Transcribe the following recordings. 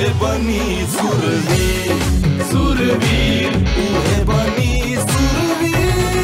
बनी सुरवीर सुरवीर उहे बनी सुरवीर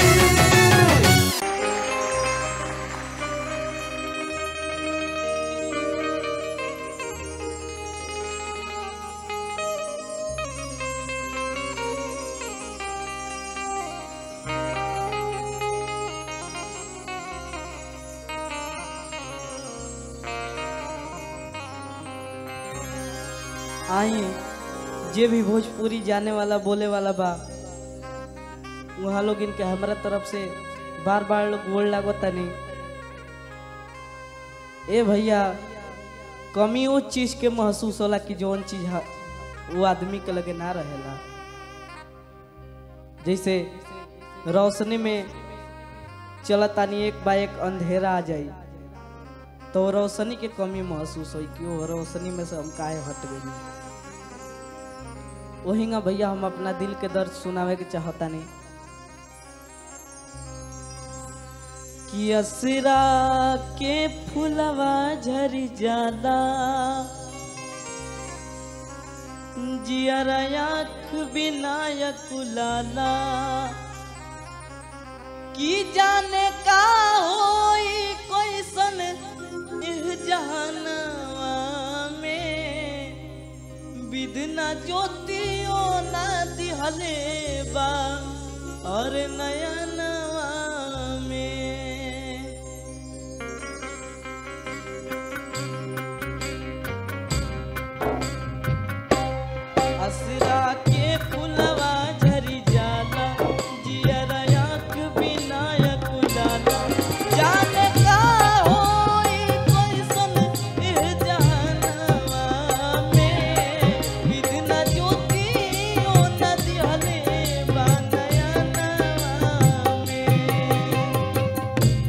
आई जे भी भोजपुरी जाने वाला बोले वाला बा वहाँ लोग इनके हमारा तरफ से बार बार लोग बोल लागता नहीं ए भैया कमी उस चीज के महसूस होला कि जौन चीज हा- वो आदमी के लगे ना रहेला जैसे रोशनी में चलतानी एक बा एक अंधेरा आ जाई तो रोशनी के कमी महसूस हुई कि वो रोशनी में से हम काहे हट गई वहींगा भैया हम अपना दिल के दर्द सुनावे के चाहता नहीं कि असरा के फुलवा झरी जाला जियरा आँख विनायक लाला की जाने का होई कैसन इह जहानवा में विधना ज्योतियो ना दिहले बा और नयनवा में असरा के फुलवा झरी जाला जियरा आँख विनायक लाला जाने का होई कैसन इह जहानवा में विधना ज्योतियो न दिहले बा नयनवा में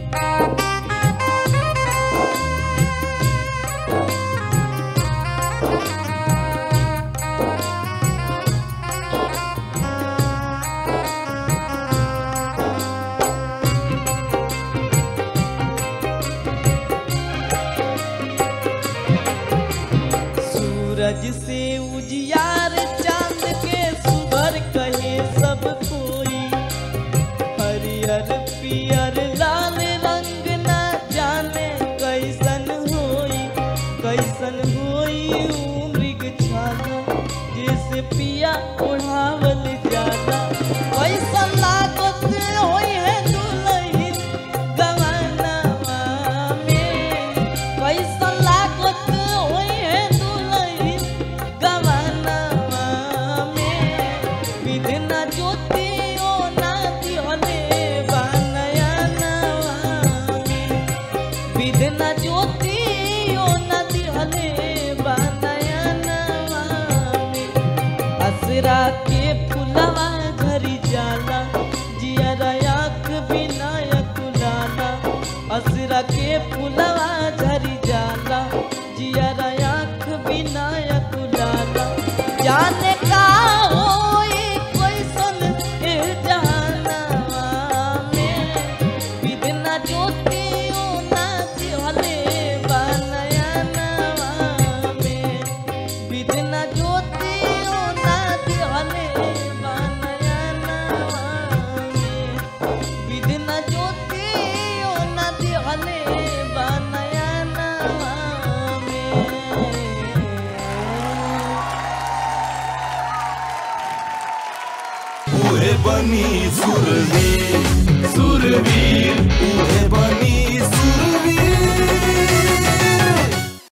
सूरज से उजियार चांद के सुभर कहे सब कोई हरियर पियर लाल रंग न जाने कैसन होई कैसन होई ऊ मृग छाला जैसे पिया ओढ़ावल जाला कैसन लागत होई है दुलहिन गवानवा में कैसन लागत होई है दुलहिन गवानवा में विधना ज्योतियो ना दिहले बा नयनवा में विधना ज्योतियो न दिहले बा नयनवा में असरा के फुलवा झरी जाला जियरा आँख विनायक लाला असरा के फुलवा झरी जाला जियरा आँख विनायक लाला जाने का होई कैसन एह जहानवा में विधना ज्योतियो ना दिहले बा नयनवा में विधना ज्योतियो ना दिहले बा नयनवा में विधना ज्योतियो ना दिहले बा नयनवा में उहे बनी सुरवीर